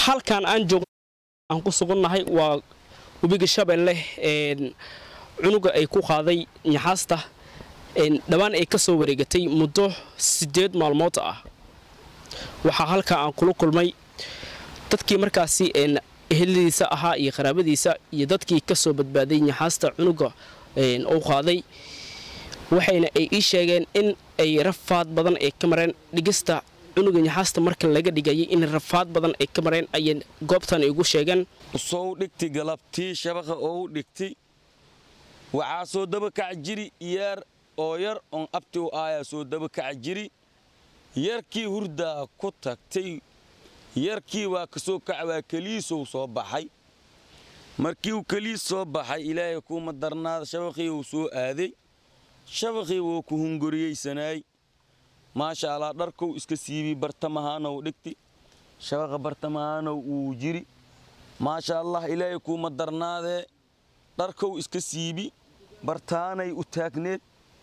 halkan aan joog aan ku sugannahay waa webiga shabeelle cunuga ay ku qaaday nyaxaasta dhowaan ay ka soo wareegatay muddo siddeed maalmood ah waxaa halkaa aan kula kulmay dadkii markaasi eheladiisa ahaa iyo qaraabadiisa iyo dadkii ka soo badbaaday nyaxaasta cunuga uu qaaday waxayna ay ii sheegeen in ay rafaad badan ay ka mareen dhigista cunuga nyaxaasta marka laga dhigayay in rafaad badan ay ka mareen ayay goobtan igu sheegeen soo dhigti galabtii shabaqa oo dhigti waxaa soo dabakac jiri yeer oo yar oon abti u aayaa soo dabakac jiri yarkii hurdaa ku tagtay yarkii waa ka soo kac waa keliisow soo baxay markii uu keliis soo baxay ilaahay kuuma darnaada shabaqii uu soo aaday shabaqii wuu ku hunguriyeysanaay maasha allah dharkow iska siibi bartamahaanow dhigti shabaqa bartamahaanow uu jiri maasha allah ilaahay kuuma darnaadee dharkow iska siibi bartaanay u taagneed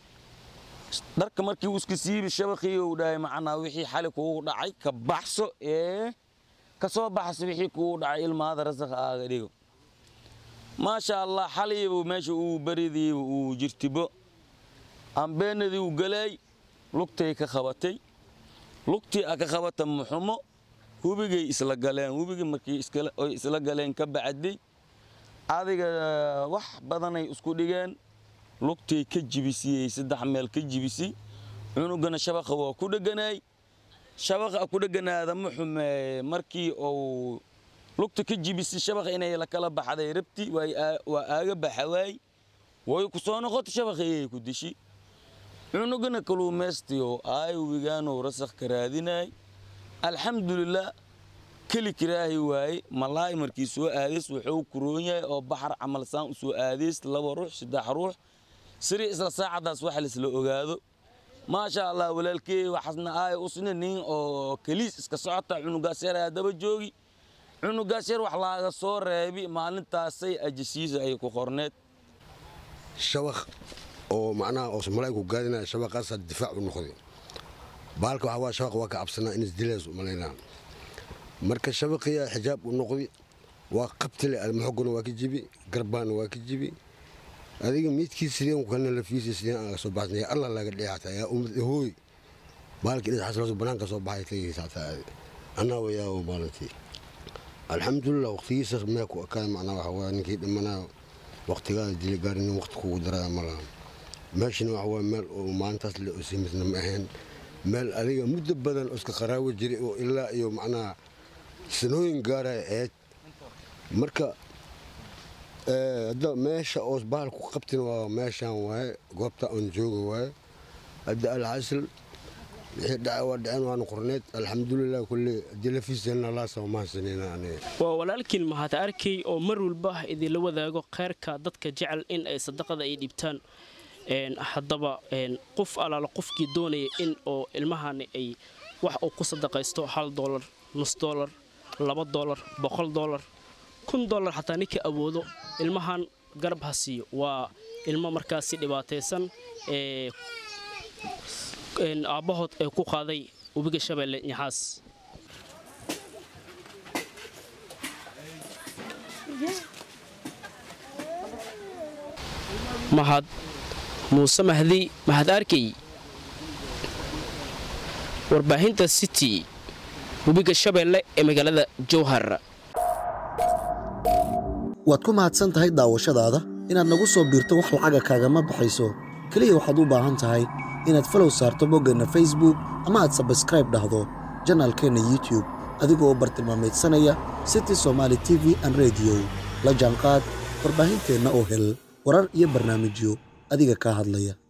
dharka markii uu iska siibi shabaqii uu dhahay macnaa wixii xali kuugu dhacay ka baxso ee ka soo baxso wixii kuugu dhacay ilmaada rasaqa aaga dhigo maasha allah xaliibu meesha uu baridiiba uu jirtibo ambeenadii uu galaay lugtay ka qabatay lugtii a ka qabata muxumo hubigay isla galeen hubigii markii oy isla galeen ka bacday adiga wax badanay isku dhigeen lugtay ka jibisiyey saddex meel ka jibisi cunugana shabaqa waa ku dheganaay shabaqa ku dheganaada muxume markii uu lugta ka jibisi shabaqa inay la kala baxday rabti waa aaga baxa waay way ku soo noqota shabaqayay ku dishi cunugana kaluumaystiyo aay wigaanow rasakh ka raadinaay alxamdulilah keli kiraahi waaye malaay markii soo aadays wuxuu kuroon yahay oo baxar camal saan u soo aadays laba ruux saddex ruux siri isla saacadaas wax laisla ogaado maasha allah walaalkey waxaasna aay usna nin oo keliis iska socota cunugaas yar ayaa daba joogi cunugaas yar wax laaga soo reebi maalintaasay ajasiisa ay ku qorneed shabaq oo macnaha oo malaa'ig ku gaadinaya shabaqaasaa difaac u noqday baalka waxaa waa shabaq waa ka cabsanaa in isdilays u malaynaa marka shabaqiyaa xijaab u noqday waa qabtile almaxogona waa ka jibi garbaana waa ka jibi adiga miidkii sideen kana lafiisa sideen aan soo baxsanaya allah laga dheexata yaa ummad hooy baalkii dhis xasilooso banaanka soo baxay tagaysa hataa anaa wayaa maalintii alxamdulilah waqtigiisa mee ku ekaan macnaa waxa waa ninkii dhimanayo waqtigaada dili gaari nin waqti kugu daraya ma lahan meeshana waxa waa meel oo maalintaas le simisna ma ahayn meel adiga muddo badan oo iska qaraawo jiray oo ilaa iyo macnaha sanooyin gaaraya eed marka hadda meesha oos bahal ku qabtin waa meeshaan waaye goobta aan jooga waaye hadda alxasil wixii dhaca waa dhaceen waana qorneed alxamdulilah kulle haddii lafiiseenna laasama mahadsanayna aniga waa walaalkiin mahad arkay oo mar walba idinla wadaago kheyrka dadka jecel in ay sadaqada ay dhibtaan haddaba qof alaala qofkii doonaya in oo ilmahani ay wax uu ku sadaqaysto hal dolar nus dolar laba dolar boqol dolar kun dolar xataa ninka awoodo ilmahan garab ha siiyo waa ilmo markaasi dhibaataysan ee aabbahood ee ku qaaday webiga shabeelle nyaxaas mahad muuse mahdi mahad arkey warbaahinta city webiga shabeelle ee magaalada jowhar waad ku mahadsan tahay daawashadaada inaad nagu soo biirto wax lacaga kaagama baxayso keliya waxaad u baahan tahay inaad falow saarto boggeenna facebook ama aad sabskraib dhahdo janaalkeenna youtube adigoo u bartilmaamaydsanaya city somaali t v an rediyo la jaanqaad warbaahinteenna oo hel warar iyo barnaamijyo adiga kaa hadlaya